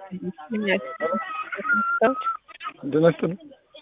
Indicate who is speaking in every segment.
Speaker 1: ጤና ይስጥልኝ።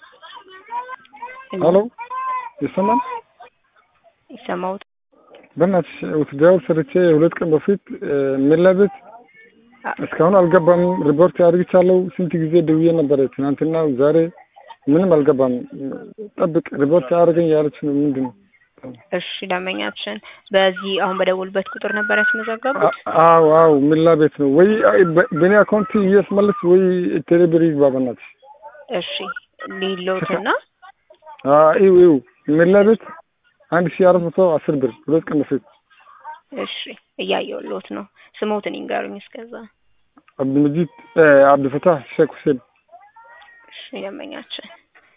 Speaker 1: ሄሎ ይሰማል?
Speaker 2: ይሰማውት
Speaker 1: በእናትሽ ውትድራዊ ሰርቼ ሁለት ቀን በፊት ሜላ ቤት እስካሁን አልገባም። ሪፖርት አድርግቻለሁ። ስንት ጊዜ ደውዬ ነበረ ትናንትና፣ ዛሬ ምንም አልገባም። ጠብቅ ሪፖርት አድርገኝ ያለች ነው። ምንድን ነው?
Speaker 2: እሺ ደንበኛችን በዚህ አሁን በደውልበት ቁጥር ነበር ያስመዘገቡት?
Speaker 1: አዎ አዎ፣ ሜላ ቤት ነው ወይ በእኔ አካውንት እያስመለስ ወይ ቴሌብር ይግባ በእናትሽ።
Speaker 2: እሺ ሊሎትና
Speaker 1: ይው ይው ሜላ ቤት አንድ ሺህ አራት መቶ አስር ብር ሁለት ቀን በፊት
Speaker 2: እሺ እያየሁልዎት ነው። ስሞትን ይንገሩኝ እስከዛ።
Speaker 1: አብዱልመጂድ አብዱልፈታህ ሼክ ሁሴን።
Speaker 2: እሺ ደንበኛችን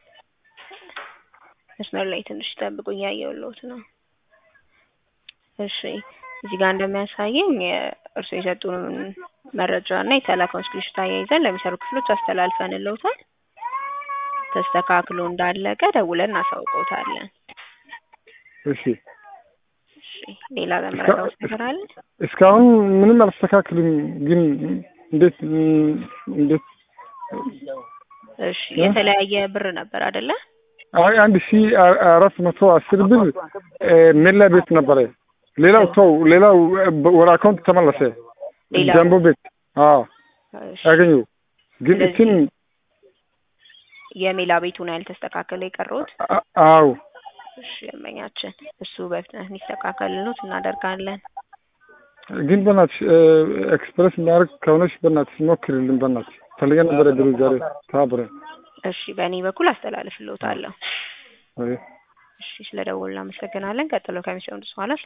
Speaker 2: መስመር ላይ ትንሽ ጠብቁ፣ እያየሁልዎት ነው። እሺ እዚህ ጋር እንደሚያሳየኝ እርስዎ የሰጡንን መረጃ እና የተላከውን ስክሪንሾት አያይዘን ለሚሰሩ ክፍሎች አስተላልፈንልዎታል። ተስተካክሎ እንዳለቀ ደውለን እናሳውቅዎታለን።
Speaker 1: እሺ
Speaker 2: እሺ ሌላ ለመረዳት ነገር አለ?
Speaker 1: እስካሁን ምንም አልተስተካክልም። ግን እንዴት እንዴት?
Speaker 2: እሺ የተለያየ ብር ነበር አይደለ?
Speaker 1: አይ አንድ ሺህ አራት መቶ አስር ብር ሜላ ቤት ነበረ። ሌላው ተው፣ ሌላው ወደ አካውንት ተመለሰ።
Speaker 2: ሌላው?
Speaker 1: ጃምቦ ቤት አዎ
Speaker 2: እሺ
Speaker 1: ያገኘው ግን
Speaker 2: ስለዚህ
Speaker 1: እችን
Speaker 2: የሜላ ቤቱ ነው ያልተስተካከለ የቀረውት?
Speaker 1: አ- አዎ
Speaker 2: እሺ ደንበኛችን እሱ በፍጥነት እንዲስተካከልሎት እናደርጋለን።
Speaker 1: ግን በእናትሽ ኤክስፕሬስ የሚያደርግ ከሆነች በእናትሽ ሞክሪልን። በእናትሽ ፈልገን ነበረ ድሮ ዛሬ ተባብረን
Speaker 2: እሺ በእኔ በኩል አስተላልፍልዎታለሁ።
Speaker 1: አይ
Speaker 2: እሺ ስለ ደወሉ እናመሰግናለን። ቀጥሎ ከሚሰሙት በኋላ